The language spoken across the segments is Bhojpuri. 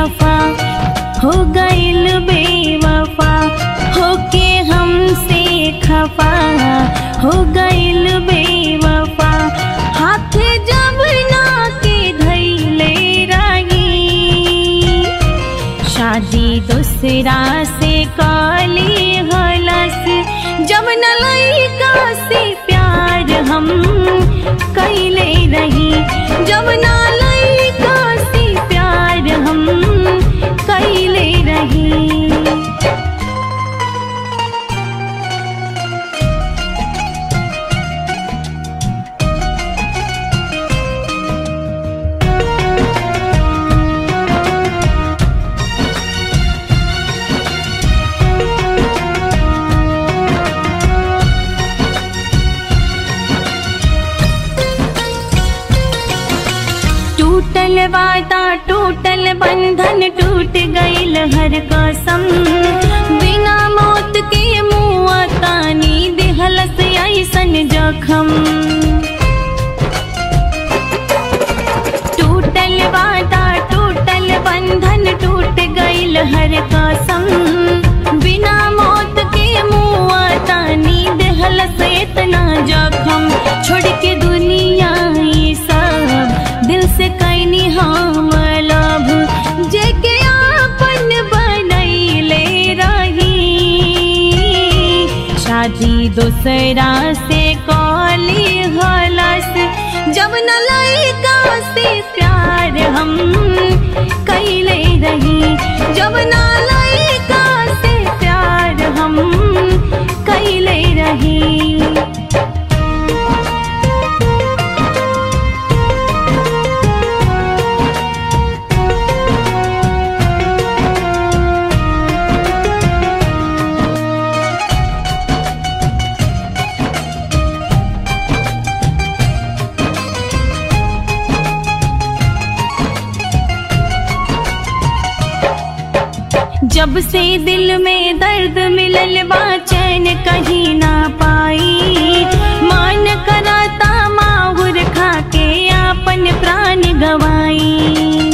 खफा हो गइल बेवफा होके हमसे खफा हो गइल बेवफा हाथ जब ना के धैले रही शादी दूसरा से काली हलस जब न लइका से प्यार हम कैले रही जब न लइका से प्यार हम कैले रही टूटल वादा टूटल बंधन टूट गइल हर कसम बिना मौत के मुआ तानी दिहलस ऐसन जखम टूटल वादा टूटल बंधन टूट गइल हर कसम बिना मौत के मुआ तानी दिहलस इतना जखम छोड़ के दुनिया ये सब दिल से कैनी हम लभ जेके आपन बनैले रही शादी दूसरा से कॉली हलस जब न लइका से प्यार हम कैले रही जब न लइका से प्यार हम कैले रही जब से दिल में दर्द मिलल बा चैन कहीं ना पाई मान कराता माहुर खा के आपन प्राण गवाई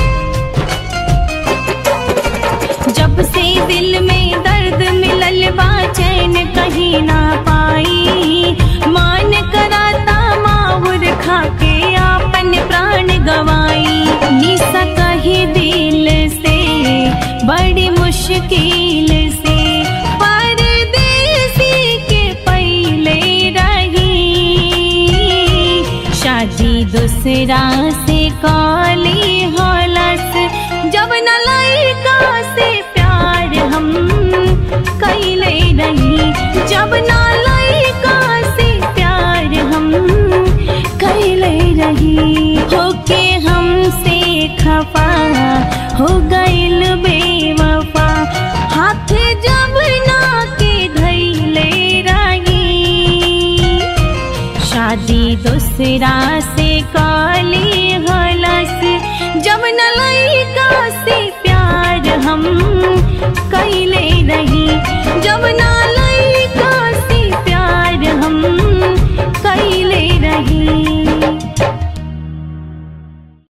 जब से दिल में दर्द मिलल बा चैन कहीं ना पाई मान कराता माहुर खा के आपन प्राण गवाई निशा कही दिल से बड़ी मुश्किल से परदेसी के पहले रही शादी दूसरा से काली हलस जब न लइका से प्यार हम कैले रही जब न लइका से प्यार हम कैले रही होके हमसे खफा हो गइल बेवफा हाथ जब ना के धैले रही शादी दूसरा से काली हलस जब न लइका से